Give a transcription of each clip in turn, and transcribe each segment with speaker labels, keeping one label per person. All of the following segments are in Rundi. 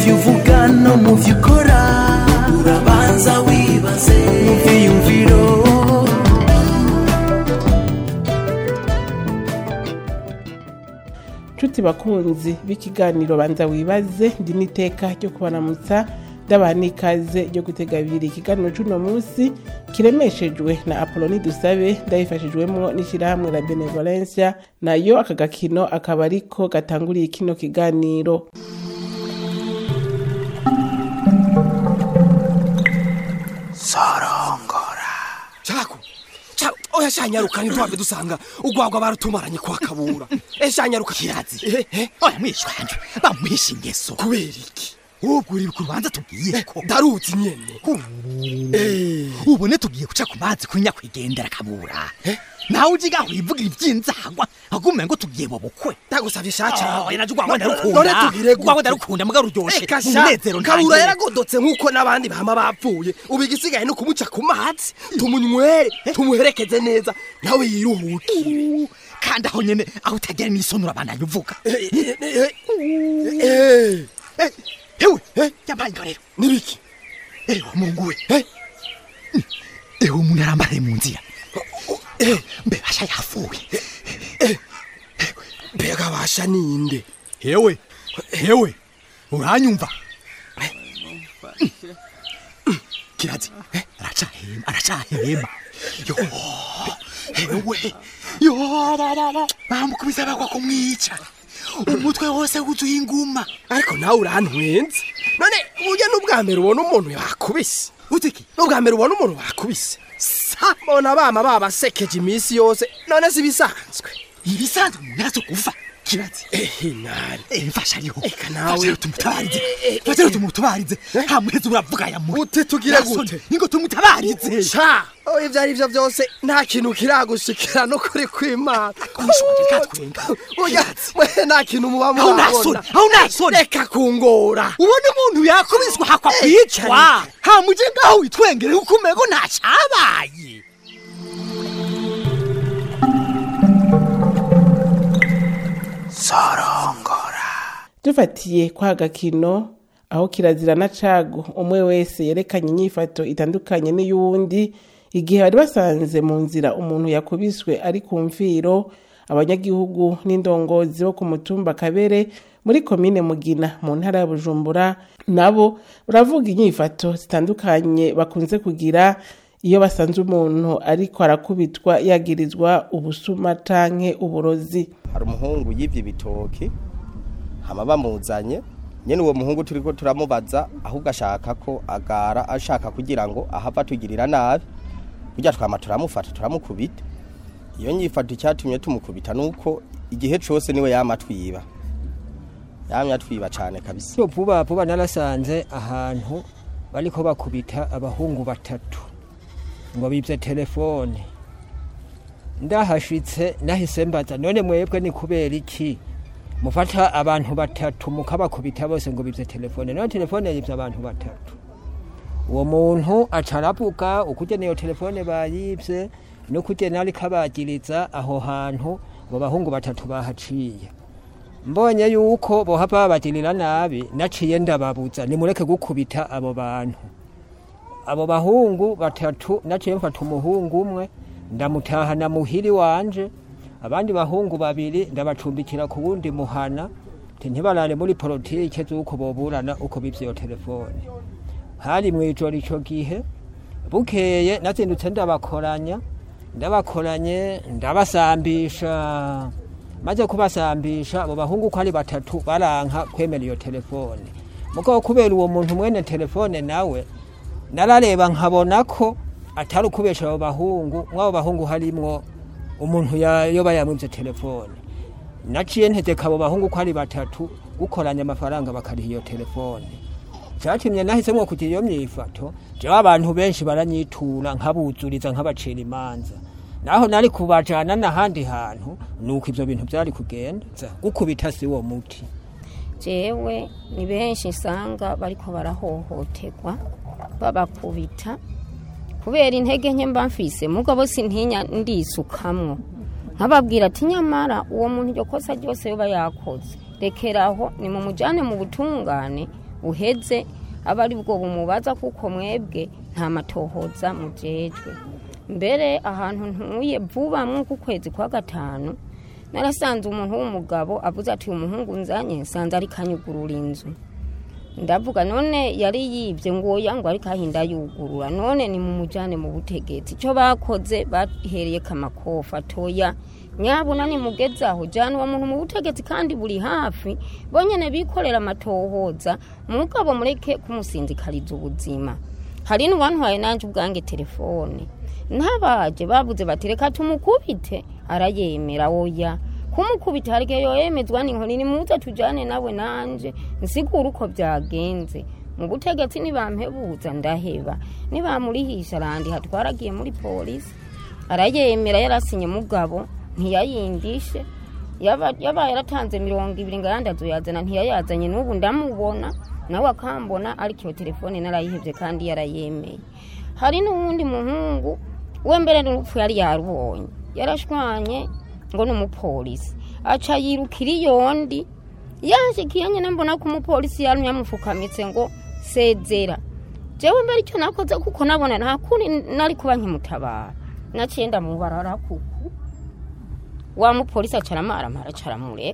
Speaker 1: byo uvuga no mu byo ukora urabanza wibaze mu byiyumviro
Speaker 2: nshuti bakunzi b'ikiganiro banza wibaze ndi n'iteka ryo kubaramutsa ndabaha n'ikaze ryo gutega abiri ikiganiro c'uno munsi kiremeshejwe na apoloni dusabe ndabifashijwemwo n'ishirahamwe la benevolencia nayo aka gakino akaba ariko gatanguriye kino kiganiro
Speaker 3: Chako. Chako. Oya shanyaruka ntitwave dusanga ugwagwa barutumaranye kwa kabura. Eh shanyaruka
Speaker 4: kirazi
Speaker 3: Eh eh.
Speaker 4: oya mwishwa wanje bamwishe ingeso
Speaker 3: Kubera iki?
Speaker 4: ubwo uri ku rubanza tubwiye ko
Speaker 3: Ndaruzi nyene. Eh.
Speaker 4: ubone tugiye guca ku mazi kuri nyakwigendera kabura nawe ujiga wivugira ivy'inzagwa agume ngo tugiye mu bukwe
Speaker 3: Ndagusavye shacha.
Speaker 4: oya naje ugwagwa
Speaker 3: None
Speaker 4: ndarukunda
Speaker 3: tugire gute?
Speaker 4: ugwagwa ndarukunda muga ruryoshe
Speaker 3: Eka
Speaker 4: mu
Speaker 3: sha.
Speaker 4: munezero
Speaker 3: Kabura
Speaker 4: ntangere.
Speaker 3: yaragodotse nkuko n'abandi bama bapfuye. Ubu igisigaye no kumuca ku mazi. Tumunywere, tumuherekeze neza. Nawe yiruhuke.
Speaker 4: Uh, kandi aho nyene aho utagera n'isonura bandanye uvuga
Speaker 3: Eh, eh, eh, eh.
Speaker 4: Eh, hewe yampaye inka rero
Speaker 3: Nibiki?
Speaker 4: ewe mungu we
Speaker 3: Eh.
Speaker 4: ewe umuntu arambaraye mu nzira mbe basha yapfuye
Speaker 3: Mbega basha ninde?
Speaker 4: hewe hewe uranyumva kirazi aracahema aracahema yo hewe yo bamukubise bagwa kumwica umutwe wose wuzuye inguma
Speaker 3: ariko nawe urantwenze none burya n'ubwa mbere ubona umuntu yakubise
Speaker 4: utiki
Speaker 3: n'ubwa mbere ubona umuntu wakubise sa mbona bama babasekeje iminsi yose none si bisanzwe
Speaker 4: ibisanzwe umuntu yazo kuva kirazi
Speaker 3: ehe nani
Speaker 4: Eh, mfasha ariho
Speaker 3: Eka nawe.
Speaker 4: Mfasha rero tumutabarize
Speaker 3: Eh, eh,
Speaker 4: mfasha rero
Speaker 3: eh.
Speaker 4: tumutubarize hamuheze uravuga ya muri
Speaker 3: Ute tugire gute?
Speaker 4: ingo tumutabarize
Speaker 3: ca oya ibyo ari byo byose nta kintu kiragushikira no kuri kw'imana
Speaker 4: Umushonje katwenga.
Speaker 3: burya mwe nta kintu muba
Speaker 4: aho nasoni
Speaker 3: murabona
Speaker 4: aho nasoni
Speaker 3: reka kungora
Speaker 4: ubona umuntu yakubiswa hakwa
Speaker 3: Eh,
Speaker 4: kwicwa
Speaker 3: cyane.
Speaker 4: hamuje ngaho witwengere kuko umego ntacabaye
Speaker 2: dufatiye kwa gakino aho kirazira na cago umwe wese yerekanye inyifato itandukanye n'iy'uwundi igihe bari basanze mu nzira umuntu yakubiswe ari ku mfiro abanyagihugu n'indongozi bo ku mutumba kabere muri komine mugina mu ntara ya bujumbura nabo baravuga inyifato zitandukanye bakunze kugira iyo basanze umuntu ariko arakubitwa yagirizwa ubusuma canke uburozi
Speaker 5: hari umuhungu yivye ibitoki hama bamuzanye nyene uwo muhungu turiko turamubaza ahubwo ashaka ko agara ashaka kugira ngo ahava tugirira nabi burya twama turamufata turamukubita iyo nyifato icyatumye tumukubita nuko igihe cose niwe yama twiba yamye atwiba cane kabisa
Speaker 6: So vuba vuba narasanze ahantu bariko bakubita abahungu batatu ngo bivye telefone ndahashitse nahise mbaza none mwebwe ni kubera iki mufata abantu batatu mukabakubita bose ngo bivye telefone none telefone yivye abantu batatu uwo muntu aca aravuga ukugene iyo telefone bayivye n'ukugene ariko abagiriza aho hantu ngo bahungu batatu bahaciye mbonye yuko bohava babagirira nabi naciye ndababuza nimureke gukubita abo bantu abo bahungu batatu naciye mfata umuhungu umwe ndamutahana muhiri wanje abandi bahungu babiri ndabacumbikira ku wundi muhana nti ntibarare muri politike z'uko boburana uko bivye iyo telefone hari mw'ijoro ico gihe bukeye nazindutse ndabakoranya ndabakoranye ndabasambisha maze kubasambisha abo bahungu uko ari batatu baranka kwemera iyo telefone mugabo kubera uwo muntu mwene telefone nawe narareba nkabona ko atari ukubesha abo bahungu mw'abo bahungu harimwo umuntu ya- yoba yamwivye telefone naciye ntegeka abo bahungu ko ari batatu gukoranya amafaranga bakariha iyo telefone cyatumye nahisemwo kugira iyo myifato jewe abantu benshi baranyitura nkabuzuriza nkabacira imanza naho nari kubajana n'ahandi hantu nuko ivyo bintu vyari kugenda gukubita si wo muti
Speaker 7: jewe ni benshi nsanga bariko barahohoterwa babakubita kubera intege nke mba mfise mugabo sintinya ndisukamwo nkababwira ati nyamara uwo muntu iryo kosa ryose yoba yakoze rekeraho ni mu mujyane mu butungane uheze aba ari bwo bumubaza kuko mwebwe nta matohoza mujejwe mbere ahantu ntuye vuba mw'uku kwezi kwa gatanu narasanze umuntu w'umugabo avuze ati umuhungu nzanye nsanze ariko anyugurura inzu ndavuga none yari yibye ngo oya ngo ariko ahinda yugurura none ni mu mujyane mu butegetsi icyo bakoze bahereye kamakofa atoya nyabuna nimugeze aho jyana uwo muntu mu butegetsi kandi buri hafi bonyine bikorera amatohoza mugabo mureke kumusinzikariza ubuzima hari n'uwantwaye nanjye ubwange telefone ntabaje babuze bati reka tumukubite arayemera oya kumukubita hari igihe yoyemezwa n'inkoni nimuze tujyane nawe nanje nsigure uko byagenze mu butegetsi nibampebuza ndaheba nibamurihisha arandi hatwaragiye muri polisi arayemera yarasinye mugabo ntiyayindishe yaba yaba yaratanze mirongo ibiri ngo ayandi azoyazana ntiyayazanye n'ubu ndamubona nawe akambona ariko iyo telefone narayihebye kandi yarayemeye hari n'uwundi muhungu we mbere n'urupfu yari yarubonye yarashwanye ngo ni umupolisi aca yirukira iyondi yashikiye nyine mbona ko umupolisi yarumye yamufukamitse ngo sezera jewe mbere icyo nakoze kuko nabona nta kuri nari kuba nkimutabara naciye ndamubarara kuku wa mupolisi acaramara acaramureka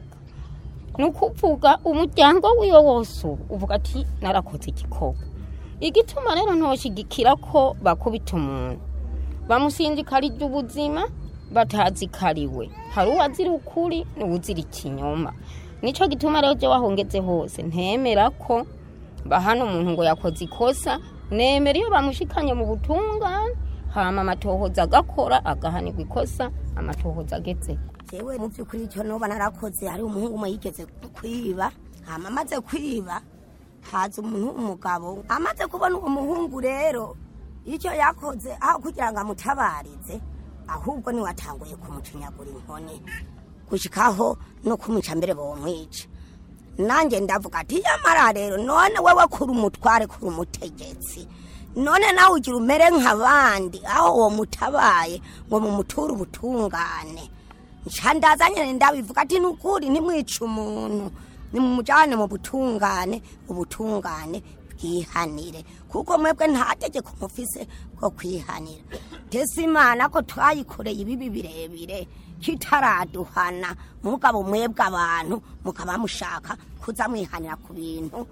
Speaker 7: ni ukuvuga umuryango wiwe wose ubu uvuga ati narakoze igikorwa igituma rero ntoshigikira ko bakubita umuntu bamusindikarije ubuzima batazikariwe hari uwazira ukuri n'uwuzira ikinyoma nicyo gituma rero jya wahongetse hose ntemera ko bahana umuntu ngo yakoze ikosa nemera iyo bamushikanye mu butungane hama amatohoza agakora agahanirwa ikosa amatohoza agetse
Speaker 8: jewe mu by'ukuri icyo nuba narakoze hari umuhungu umwe yigeze kwiba hama amaze kwiba haza umuntu w'umugabo amaze kubona uwo muhungu rero icyo yakoze aho kugira ngo amutabarize ahubwo niwe atanguye kumucinyagura inkoni gushikaho no kumwica mbere bomwica nanjye ndavuga ati yamara rero none wewe kuri umutware kuri umutegetsi none nawe ugira umere nk'abandi aho uwo mutabaye ngo mumuture ubutungane nca ndazanye ndabivuga ati nukuri ntimwice umuntu nimumujyane mu butungane ubutungane bwihanire kuko mwebwe nta tegeko mufise bwo kwihanira tese imana ko twayikoreye ibibi birebire kitaraduhana mugabo mwebwe abantu mukaba mushaka kuza mwihanira ku bintu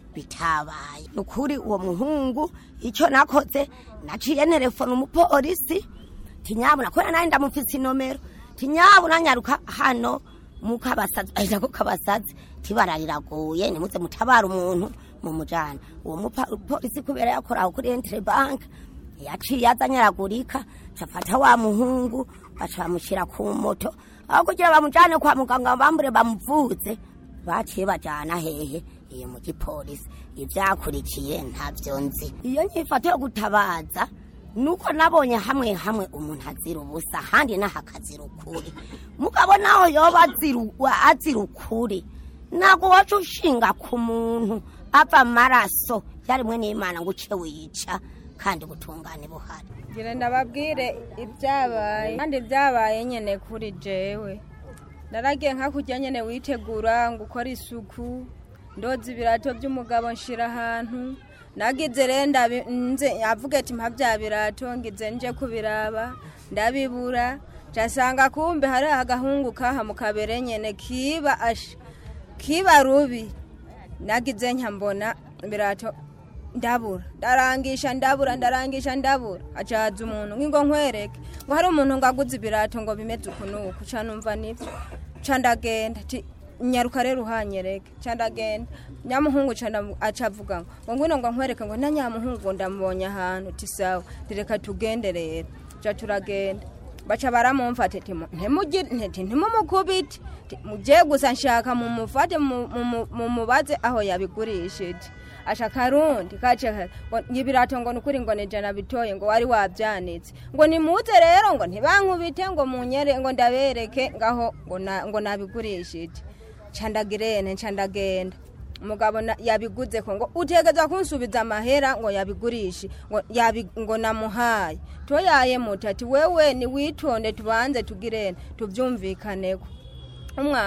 Speaker 8: bitabaye ni ukuri uwo muhungu icyo nakoze naciye telefone umupolisi tinyabuna kubera nanjye ndamufise inomero tinyabuna nyaruka hano mukabasazi ahita ko kabasazi tibara riraguye nimuze mutabara umuntu mu mujana uwo mupolisi kubera yakora aho kuri entire bank yaciye azanyaragurika cafata wa muhungu baca bamushyira ku moto aho kugira bamujane kwa muganga bambure bamuvuze baciye bajana hehe iyo mu gipolisi ivyakurikiye ntavyo nzi iyo nyifato yo gutabaza nuko nabonye hamwe hamwe umuntu azira ubusa ahandi naho akazira ukuri mugabo naho yoba azira- azira ukuri ntabwo waca ushinga ku muntu ava amaraso yarimwe n'imana ngo uce wiyica kandi ubutungane buhari
Speaker 9: ngira ndababwire ibyabaye kandi byabaye nyine kuri jewe naragiye nka kujya nyine witegura ngo ukore isuku ndoza ibirato by'umugabo nshira ahantu nagize rero ndabi- nze avuga ati mpa bya birato ngize nje kubiraba ndabibura casanga kumbe hari agahungu kaha mu kabere nyene kiba asha kiba rubi nagize nka mbona ibirato ndabura ndarangisha ndabura ndarangisha ndabura acaza umuntu ngingo nkwereke ngo hari umuntu ngo aguze ibirato ngo bimeze uku n'uku ca numva nivyo ca ndagenda ti nyaruka rero uhanyereke ca ndagenda nyamuhungu ca ndamu- aca avuga ngo ngo ngwino ngo nkwereke ngo na nyamuhungu ngo ndamubonye ahantu ti sawa tireka tugende rero ca turagenda baca baramumfata ati mu- ntimugire ntiti ntimumukubite Ti, muje gusa nshaka mumufate mu- mu- mumubaze aho yabigurishije asha karundi kace ka- ngo ibirato ngo nukuri ngo nijana bitoye ngo wari wabyanitse ngo nimuze rero ngo ntibankubite ngo munyere ngo ndabereke ngaho ngo na- ngo nabigurishije candagirene ncandagenda umugabo na- yabiguze ko ngo utegeza kunsubiza amahera ngo yabigurishe ngo yabi, ngo namuhaye toyaye muti ati wewe ni witonde tubanze tugirene tuvyumvikaneko umwana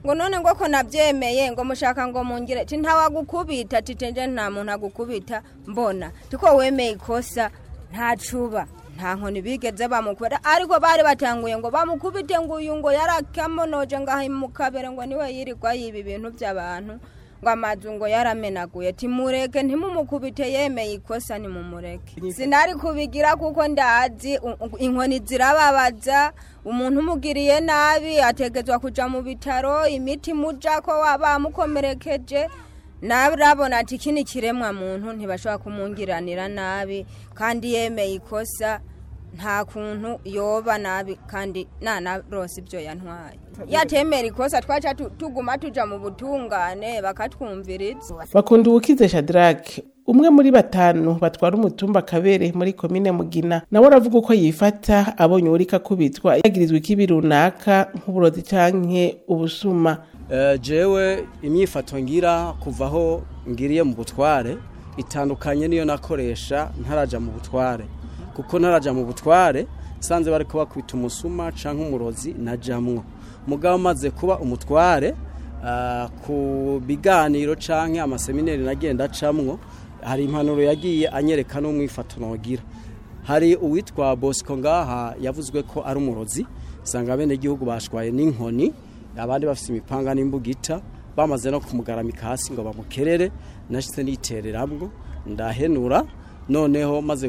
Speaker 9: ngo none ngo ko nabyemeye ngo mushaka ngo mungire ti ntawagukubita titenje nta muntu agukubita mbona tiko wemeye ikosa nta cuba nta nkoni bigeze bamukubita ariko bari batanguye ngo bamukubite ngo uyu ngo yarakamonoje ngaho mu kabere ngo niwe yirirwa yiba ibintu by'abantu ngo amazu ngo yaramenaguye timureke ntimumukubite yemeye ikosa nimumureke sinari kubigira kuko ndazi u- u- inkoni zirababaza umuntu umugiriye nabi ategetswa kuja mu bitaro imiti muja ko bamukomerekeje narabona ati iki ni kiremwa muntu ntibashobora kumungiranira nabi kandi yemeye ikosa nta kuntu yoba nabi kandi nanarose ibyo yantwaye yatemera ikosa twaca tu- tuguma tuja mu butungane bakatwumviriza
Speaker 2: bakunda ubukize shadrake umwe muri batanu batwara umutumba kabere muri komine mugina nawe aravuga uko yifata abonye uwuriko akubitwa yagirizwa ikibi runaka nk'uburozi canke ubusuma
Speaker 10: Eh, jewe imyifato ngira kuva aho ngiriye mu butware itandukanye niyo nakoresha ntaraja mu butware kuko ntaraja mu butware sanze bari kuba kwita umusuma canke umurozi najamwo mugabo maze kuba umutware ah, ku biganiro canke amaseminari nagenda acamwo hari impanuro yagiye anyereka n'umwifato nogira hari uwitwa bosco ngaha yavuzwe ko ari umurozi usanga abenegihugu bashwaye n'inkoni abandi bafite imipanga n'imbugita bamaze no kumugaramika hasi ngo bamukerere nashyize nitereramwo ndahenura noneho maze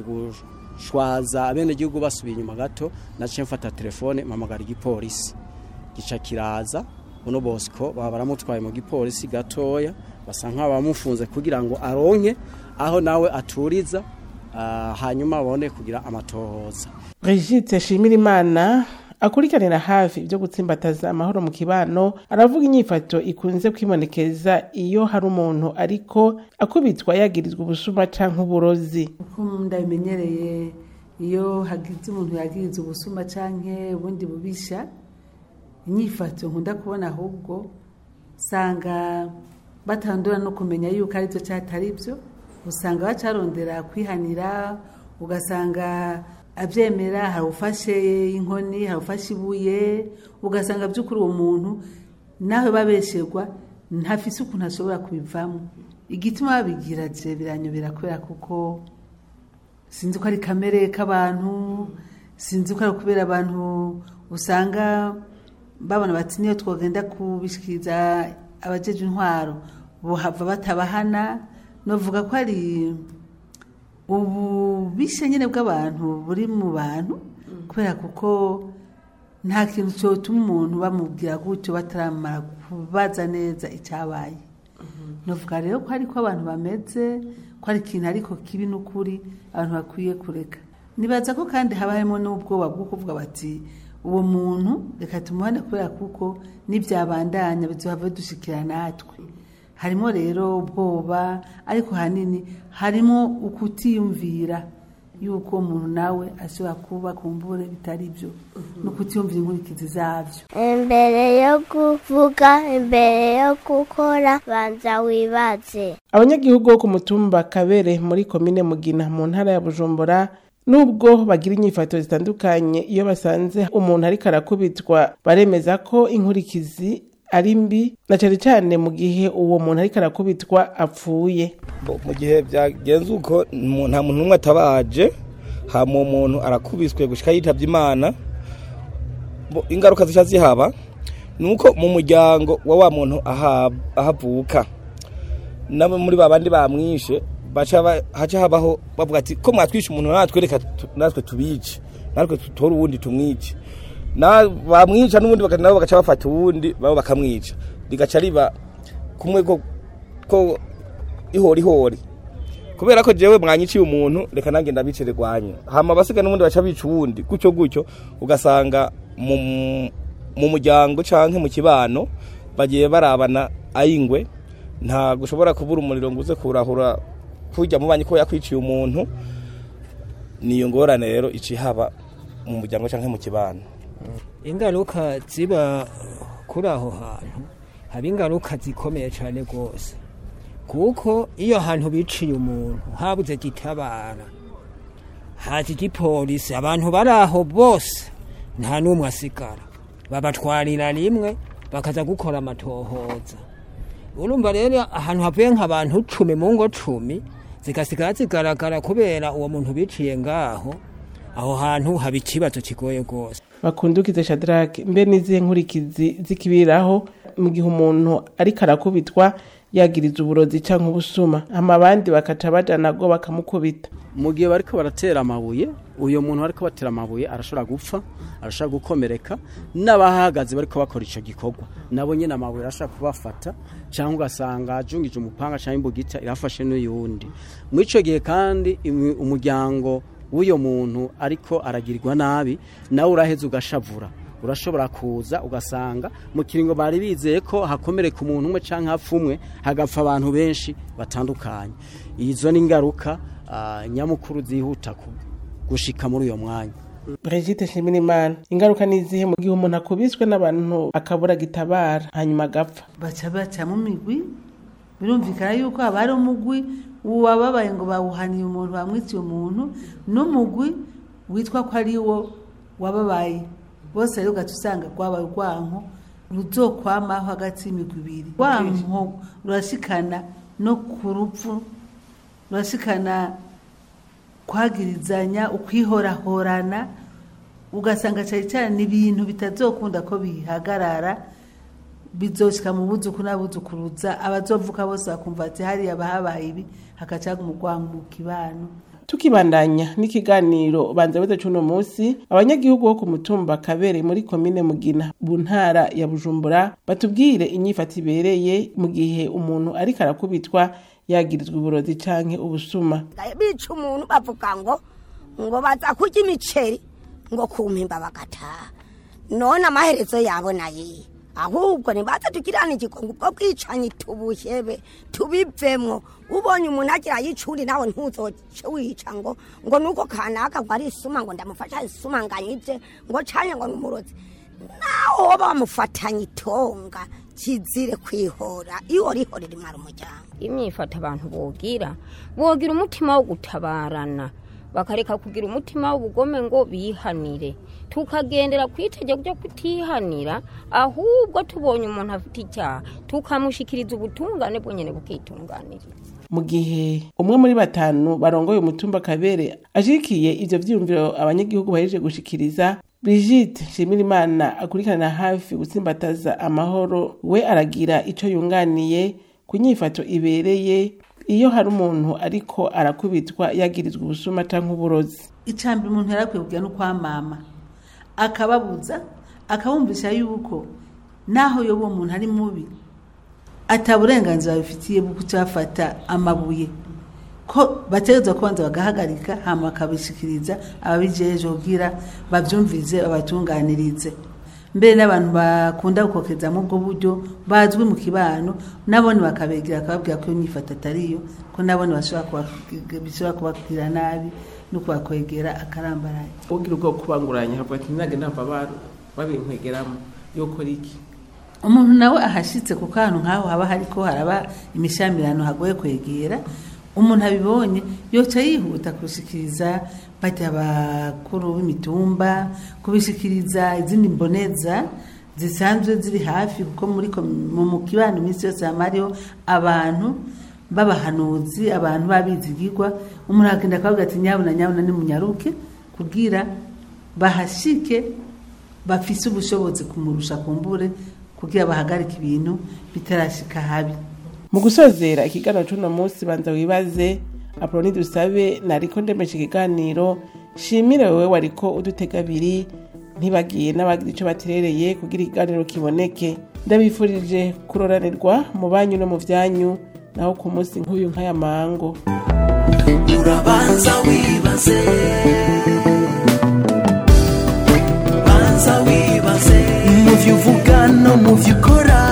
Speaker 10: gushwaza abenegihugu basubiye inyuma gato naciye mfata telefone mpamagara igipolisi gica kiraza uno bosco baba baramutwaye mu gipolisi gatoya basa nk'abamufunze kugira ngo aronke aho nawe aturiza ah, hanyuma babone kugira amatohoza
Speaker 2: Brigitte Shimirimana akurikiranira hafi ibyo gutsimbataza amahoro mu kibano aravuga inyifato ikunze kwibonekeza iyo hari umuntu ariko akubitwa yagirizwa ubusuma canke uburozi
Speaker 11: uko ndabimenyereye iyo hagize umuntu yagiriza ubusuma canke ubundi bubisha inyifato nkunda kubona ahubwo usanga batandura no kumenya yuko ari byo cyatari byo usanga bacarondera kwihanira ugasanga abyemera hari ufashe inkoni hari ufashe ibuye ugasanga by'ukuri uwo muntu nawe babesherwa ntafise ukuntu ashobora kubivamo igituma babigira je biranyobera kubera kuko sinzi ko ari kamere k'abantu sinzi ko ari kubera abantu usanga babona bati niyo twagenda kubishikiriza abajeje intwaro bohava batabahana novuga ko ari ububishe nyine bw'abantu buri mu bantu kubera kuko nta kintu cyotuma umuntu bamubwira gutyo bataramara kubaza neza icyabaye novuga rero ko ariko abantu bameze ko ari ikintu ariko kibi n'ukuri abantu bakwiye kureka nibaza ko kandi haba harimo n'ubwoba bwo kuvuga bati uwo muntu reka tumuhane kubera kuko n'ibyabandanya bizohava dushikira natwe harimo rero ubwoba ariko hanini harimo ukutiyumvira yuko umuntu nawe ashobora kuba kumbure bitari byo no kutiyumvira inkurikizi zabyo
Speaker 12: imbere yo kuvuga imbere yo gukora banza wibaze
Speaker 2: abanyagihugu bo ku mutumba kabere muri komine mugina mu ntara ya bujumbura nubwo bagira inyifato zitandukanye iyo basanze umuntu ariko arakubitwa baremeza ko inkurikizi ari mbi na cyane cyane mu gihe uwo muntu ariko arakubitwa apfuye
Speaker 13: Bo, mu gihe byagenze uko mu- nta muntu n'umwe atabaje hama uwo muntu arakubiswe gushika yitavye imana Bo, ingaruka zica zihaba ni uko mu muryango wa wa muntu aha- ahavuka nabo muri ba bandi bamwishe baca ba- haca habaho bavuga ati ko mwatwishe umuntu natwe reka tu- natwe tubice natwe tutore uwundi tumwice na bamwica n'ubundi baka- nabo bagaca bafata uwundi babo bakamwica rigaca riba kumwe ko ko ihori ihori kubera ko jewe mwanyiciye umuntu reka nange ndabicire rwanyu hama abasiga n'ubundi baca bica uwundi gutyo gutyo ugasanga mu mu muryango canke mu kibano bagiye barabana ayingwe nta gushobora kubura umuriro ngo uze kurahura kurya mu banyi ko yakwiciye umuntu niyo ngorane rero ici haba mu muryango canke mu kibano
Speaker 6: ingaruka ziba kuri aho hantu haba ingaruka zikomeye cyane rwose kuko iyo hantu biciye umuntu habuze gitabara haza igipolisi abantu bari aho bose nta n'umwe asigara babatwarira rimwe bakaza gukora amatohoza urumva rero ahantu havuye nk'abantu cumi mu ngo cumi zigasigara zigaragara kubera uwo muntu biciye ngaho aho hantu haba ikibazo kigoye rwose
Speaker 2: bakundukize shadrake mbe n'izihe nkurikizi zikibiraho mu gihe umuntu ariko arakubitwa yagiriza uburozi cyangwa ubusuma hama abandi bakaca bajana go bakamukubita
Speaker 10: mu gihe bariko baratera amabuye uyo muntu bariko batera amabuye arashobora gupfa arashobora gukomereka n'abahagaze bariko bakora ico gikorwa nabo nyene amabuye arashobora kubafata cyangwa ugasanga ajungije umupanga cyangwa imbugita irafashe n'uyundi muri ico gihe kandi imi- umuryango w'uyo muntu ariko aragirirwa nabi nawe uraheza ugashavura urashobora kuza ugasanga mu kiringo bari bizeye ko hakomereka umuntu umwe cyangwa hapfa umwe hagapfa abantu benshi batandukanye izo ni ingaruka ah, nyamukuru zihuta ku- gushika muri uyo mwanya
Speaker 2: Brigitte Nshimirimana ingaruka ni izihe mu gihe umuntu akubiswe n'abantu akabura gitabara hanyuma agapfa
Speaker 11: baca baca mu migwi birumvikana yuko haba hari umugwi wababaye ngo bawuhaniye umuntu bamwiciye umuntu n'umugwi witwa ko ari wo wababaye bose rero ugaca usanga rwabaye urwanko ruzokwamaho hagati y'imigwi ibiri rwanko rurashikana no ku rupfu rurashikana kwagirizanya ukwihorahorana ugasanga cyane cyane ibintu bitazokunda ko bihagarara bizoshika mu buzuku n'abuzukuruza abazovuka bose bakumva ati hariya bahabaye ibi hakacaga umugwango mu kibano
Speaker 2: tukibandanya n'ikiganiro banza beze cuno munsi abanyagihugu bo ku mutumba kabere muri komine mugina mu ntara ya bujumbura batubwire inyifata ibereye mu gihe umuntu ariko arakubitwa yagirizwa uburozi canke ubusuma
Speaker 8: bica umuntu bavuga ngo ngo baza kurya imiceri ngo kumpimba bagataha none amaherezo yabo naye ahubwo nibaza tugirane igikongo ubwo bwicanyi tubuhebe tubivemwo ubonye umuntu agira yicuri nawe ntuzoce wica ngo ngo nuko kanaka ngo ari isuma ngo ndamufasha isuma nganyije ngo canye ngo numurozi nawe woba wamufatanye itonga kizire kwihora iyo rihorera imara umuryango
Speaker 7: imyifato abantu bogira bogira umutima wo gutabarana bakareka kugira umutima w'ubugome ngo bihanire tukagendera ku itegeko ryo kutihanira ahubwo tubonye umuntu afite icyaha tukamushikiriza ubutungane bwonyine bukitunganiriza
Speaker 2: mu gihe umwe muri batanu barongoye umutumba kabere ashigikiye ivyo vyiyumviro abanyagihugu bahejeje gushikiriza Brigitte Nshimirimana akurikirana hafi gutsimbataza amahoro we aragira ico yunganiye ku nyifato ibereye iyo hari umuntu ariko arakubitwa yagirizwa ubusuma canke uburozi
Speaker 11: icambere umuntu yarakwiye kugira no kwamama akababuza akabumvisha yuko naho yoba uwo muntu ari mubi ata burenganzira babifitiye bwo kucafata amabuye ko bategerezwa kubanza bagahagarika hama bakabishikiriza ababijeje kugira bavyumvize babatunganirize mbere n'abantu bakunda gukokeza mu bwo buryo bazwi mu kibano nabone bakabegera akababwira ko iyo nyifata atariyo ko nabone bashobora kuba- bishobora kubabwira nabi no kubakwegera akarambaraye
Speaker 2: ugira ubwo kubanguranya havuga ati nage ndava babinkwegeramo yokora iki
Speaker 11: umuntu nawe ahashitse ku kantu nk'aho haba hariko haraba imishamirano hagoye kwegera umuntu abibonye yoca yihuta kubishikiriza bajya abakuru b'imitumba kubishikiriza izindi mboneza zisanzwe ziri hafi kuko muri komi- mu mu kibano iminsi yose hama hariho abantu b'abahanuzi abantu b'abizigirwa umuntu agenda akavuga ati nyabuna nyabuna nimunyaruke kugira bahashike bafise ubushobozi kumurusha kumbure kugira bahagarike ibintu bitarashika habi
Speaker 2: mu gusozera ikiganiro c'uno munsi banza wibaze apoloni dusabe nariko ndemesha ikiganiro shimire wewe wariko udutega abiri ntibagiye n'abagira ico baterereye kugira ikiganiro kiboneke ndabifurije kuroranirwa mu banyu no mu vyanyu naho ku munsi nk'uyu nk'aya mango
Speaker 1: urabanza wibaze banza wibaze mu byo uvuga no mu byo ukora